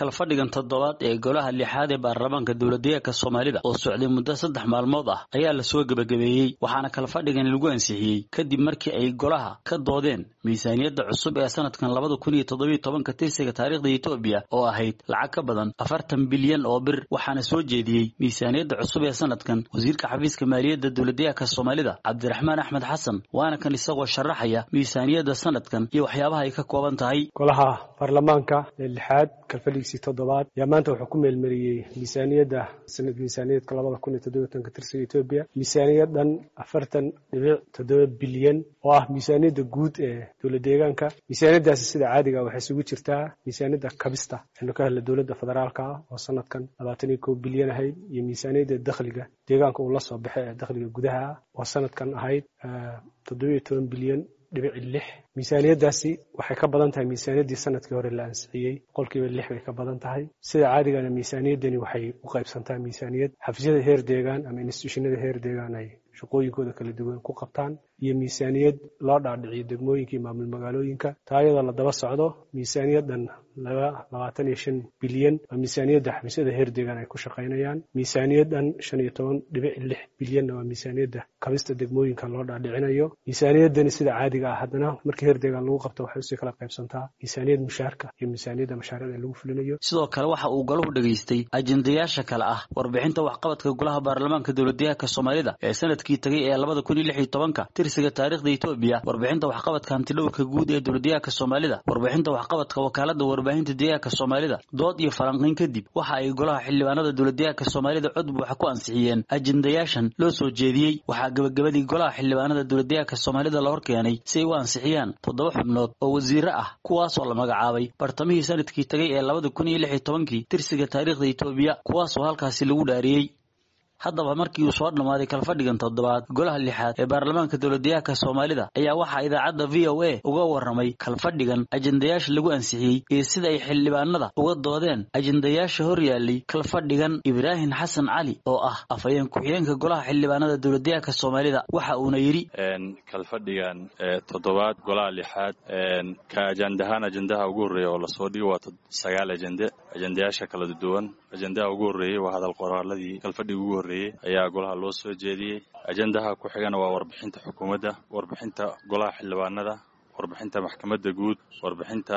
kalfadhigan toddobaad ee golaha lixaad ee baarlamaanka dowladdeegaanka soomaalida oo socday muddo saddex maalmood ah ayaa lasoo gebagabeeyey waxaana kalfadhigani lagu ansixiyey kadib markii ay golaha ka doodeen miisaaniyadda cusub ee sanadkan labada kun iyo toddobiyo tobanka tirsiga taariikhda etoobiya oo ahayd lacag ka badan afartan bilyan oo bir waxaana soo jeediyey miisaaniyadda cusub ee sanadkan wasiirka xafiiska maaliyadda dowladdeegaanka soomaalida cabdiraxmaan axmed xasan waana kan isagoo sharaxaya miisaaniyadda sanadkan iyo waxyaabaha ay ka kooban tahay golaha baarlamaanka ee lixaad kalfadhigiisii toddobaad ayaa maanta wuxuu ku meelmariyey miisaaniyadda sanad miisaaniyaedka labada kun iyo toddobiyo tobanka tirsiga etoobiya miisaaniyaddan afartan dhibic toddoba bilyan oo ah miisaaniyadda guud ee dowlad deegaanka miisaaniyaddaasi sida caadiga waxay isugu jirtaa miisaaniyadda kabista waxaynu ka helna dowladda federaalka ah oo sanadkan labaatan iyo kow bilyan ahayd iyo miisaaniyadda dakhliga deegaanka uu la soo baxay ee dakhliga gudaha ah oo sanadkan ahayd toddobiyo toban bilyan dhibici lix miisaaniyaddaasi waxay ka badan tahay miisaaniyaddii sanadkii hore la ansixiyey boqolkiiba lix bay ka badan tahay sida caadigana miisaaniyaddani waxay u qaybsantaa miisaaniyad xafiisyada heer deegaan ama instituushinada heer deegaan ay shaqooyinkooda kala duwan ku qabtaan iyo miisaaniyad loo dhaadhiciyo degmooyinka iyo maamul magaalooyinka taa iyadoo la daba socdo miisaaniyaddan laba labaatan iyo shan bilyan waa miisaaniyadda xafiisyada heer deegaan ay ku shaqaynayaan miisaaniyaddan shan iyo toban dhibic lix bilyanna waa miisaaniyadda kabista degmooyinka loo dhaadhicinayo miisaaniyaddani sida caadiga ah haddana markii heer deegaan lagu qabto waxay usii kala qaybsantaa miisaaniyad mushaarka iyo miisaaniyadda mashaariicda lagu fulinayo sidoo kale waxa uu golahu dhegaystay ajendayaasha kale ah warbixinta waxqabadka golaha baarlamaanka dowladdeegaanka soomaalida ee sanadkii tagay ee labada kun iyo lix iyo tobanka tirsiga taariikhda etoobiya warbixinta waxqabadka hantidhowrka guud ee dowladdeegaanka soomaalida warbixinta waxqabadka wakaalada warbaahinta deegaanka soomaalida dood iyo falanqiyn kadib waxa ay golaha xildhibaanada dowladdeegaanka soomaalida cod buuxa ku ansixiyeen ajendayaashan loo soo jeediyey waxaa gebagabadii golaha xildhibaanada dowladdeegaanka soomaalida la horkeenay si ay u ansixiyaan toddoba xubnood oo wasiire ah kuwaasoo la magacaabay bartamihii sanadkii tagay ee labada kun iyo lix iyo tobankii tirsiga taariikhda etoobiya kuwaasoo halkaasi lagu dhaariyey haddaba markii uu soo dhammaaday kalfadhigan toddobaad golaha lixaad ee baarlamaanka dowladdeegaanka soomaalida ayaa waxaa idaacadda v o a uga warramay kalfadhigan ajendayaasha lagu ansixiyey iyo sida ay xildhibaanada uga doodeen ajendayaasha hor yaallay kalfadhigan ibraahim xasan cali oo ah afhayeen ku-xigeenka golaha xildhibaanada dowladdeegaanka soomaalida waxa uuna yidhi kalfadhigan toddobaad golaha lixaad ka ajandahaan ajendaha ugu horreeya oo lasoo dhigo waa sagaal ajende ajendayaasha kala duwan ajendaha ugu horreeyey waa hadal qoraaladii kalfadhiga ugu horreeyey ayaa golaha loo soo jeediyey ajendaha ku xigana waa warbixinta xukuumadda warbixinta golaha xildhibaanada warbixinta maxkamadda guud warbixinta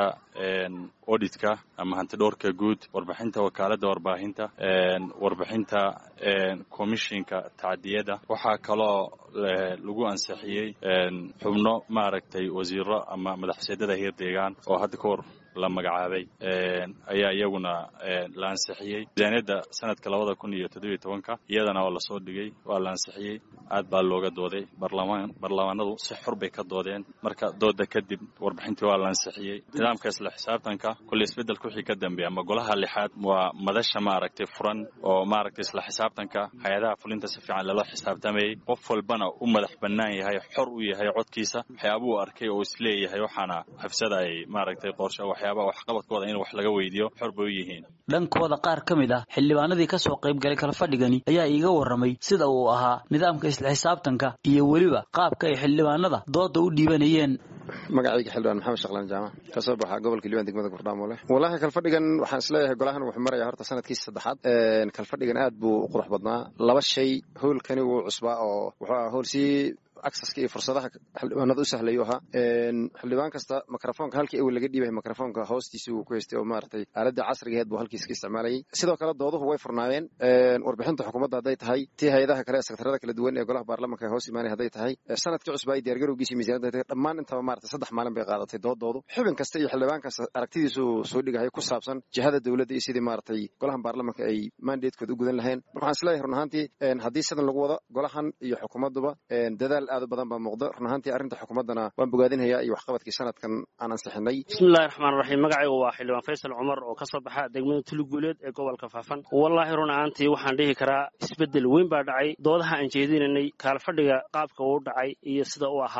auditka ama hantidhoorka guud warbixinta wakaaladda warbaahinta warbixinta commishinka tacdiyada waxaa kaloo lagu ansixiyey xubno maaragtay wasiiro ama madaxseedada heer deegaan oo hadda ka hor la magacaabay ayaa iyaguna la ansixiyey miisaaniyadda sanadka labada kun iyo toddobiyo tobanka iyadana waa lasoo dhigay waa la ansixiyey aad baa looga dooday barlamaan baarlamaanadu si xor bay ka doodeen marka dooda kadib warbixintii waa la ansixiyey nidaamka isla xisaabtanka kulli isbeddelka wixii ka dambeeya ama golaha lixaad waa madasha maaragtay furan oo maaragtay isla xisaabtanka hay-adaha fulinta si fiican lala xisaabtamayey qof walbana u madax bannaan yahay xor u yahay codkiisa waxyaabuu arkay oo isleeyahay waxaana xafsada ay maaragtay qorshe waxqabadkooda in wax laga weydiiyo xor bay u yihiin dhankooda qaar ka mid ah xildhibaanadii ka soo qayb galay kalfadhigani ayaa iiga warramay sida uu ahaa nidaamka isla xisaabtanka iyo weliba qaabka ay xildhibaanada dooda u dhiibanayeen magacayga xildhibaan maxamed shaqlaan jaamac ka soo baxa gobolka liibaan degmada gurdhaamole wallaahi kalfadhigan waxaan isleeyahay golahan wuxuu maraya horta sanadkiisa saddexaad kalfadhigan aad buu u qurux badnaa laba shay howlkani wuu cusbaa oo wuxuu aha howl sii acceska iyo fursadaha xildhibaanada u sahlayu ahaa xildhibaan kasta mikrofoonka halkii awel laga dhiibay mikrofoonka hoostiisa uu ku haystay oo maaragtay aaladda casrigaheed buu halkiis ka isticmaalayay sidoo kale dooduhu way furnaayeen warbixinta xukuumadda hadday tahay tii hay-adaha kale sekretarada kala duwan ee golaha baarlamanka hoos imaanay hadday tahay sanadkii cusba ay diyaargarowgiisii miisaniyadda dhammaan intaba maaragtay saddex maalin bay qaadatay doodoodu xubin kasta iyo xildhibaan kasta aragtidiisu soo dhigahay ku saabsan jihada dowladda iyo sidii maaragtay golahan baarlamanka ay mandatekooda u gudan lahayn marka waxaan isleeyahay run ahaantii haddii sidan lagu wado golahan iyo xukuumadduba dadaal aad u badan baa muuqda run ahaantii arrinta xukuumaddana waan bogaadinhayaa iyo waxqabadkii sanadkan aan ansixinay bismillahi raxmaan raxiim magacaygu waa xildhibaan faysal cumar oo ka soo baxa degmada tuluguuleed ee gobolka faafan wallaahi run ahaantii waxaan dhihi karaa isbeddel weyn baa dhacay doodaha aan jeedinanay kaalfadhiga qaabka uu dhacay iyo sida uu ahaa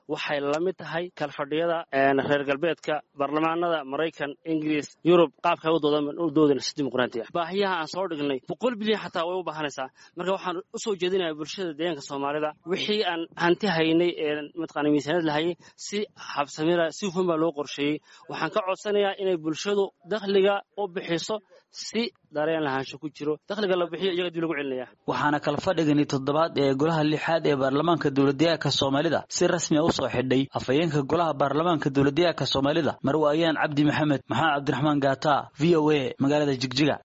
waxay la mid tahay kalfadhiyada reer galbeedka baarlamaanada maraykan ingiriis yurub qaabka u doodana si dimuqraati ah baahiyaha aan soo dhignay boqol bilyan xataa way u baahanaysaa marka waxaan u soo jeedinaya bulshada deegaanka soomaalida wixii aan hanti haynay ee mataqana miisaaniyad lahayay si habsamira si hufan baa loo qorsheeyey waxaan ka codsanayaa inay bulshadu dakhliga u bixiso si dareen lahaansho ku jiro dakhliga la bixiyo iyaga dib lagu celinaya waxaana kala fadhigani toddobaad ee golaha lixaad ee baarlamaanka dowladdeegaanka soomaalida si rasmi a u soo xidhay afhayeenka golaha baarlamaanka dowladdeegaanka soomaalida marwaayaan cabdi maxamed maxamed cabdiraxmaan gaata v o a magaalada jigjiga